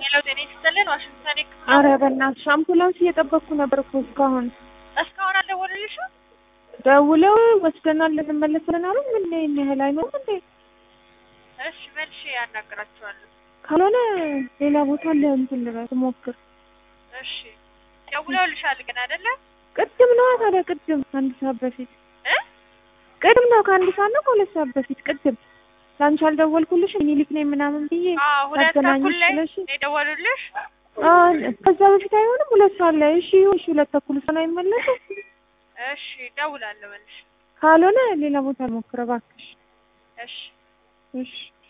ሄሎ ጤና ይስጥልን ዋሽንግተን ዲሲ አረ በእናትሽ አምቡላንስ እየጠበቅኩ ነበር እኮ እስካሁን። እስካሁን አልደወሉልሽም? ደውለው ወስደናል እንመለሳለን አሉ። ምን ይህን ያህል አይኖርም እንዴ? እሺ መልሼ ያናግራችኋለሁ። ካልሆነ ሌላ ቦታ ለእንትን ልበል ሞክር። እሺ ደውለውልሻል ግን አይደለ? ቅድም ነዋ ታዲያ ቅድም አንድ ሰዓት በፊት እ ቅድም ነው ከአንድ ሰዓት ነው ከሁለት ሰዓት በፊት ቅድም ለአንቺ አልደወልኩልሽ ሚኒሊክ ነኝ ምናምን ብዬ አዎ ሁለት ላገናኝሽ ተኩል ላይ ብለሽ ነው የደወሉልሽ? አዎ፣ ከዛ በፊት አይሆንም ሁለት ሰዓት ላይ እሺ ይሁን እሺ ሁለት ተኩል ሰን አይመለስም እሺ ደውላለሁ መልሼ። ካልሆነ ሌላ ቦታ ልሞክር እባክሽ እሺ እሺ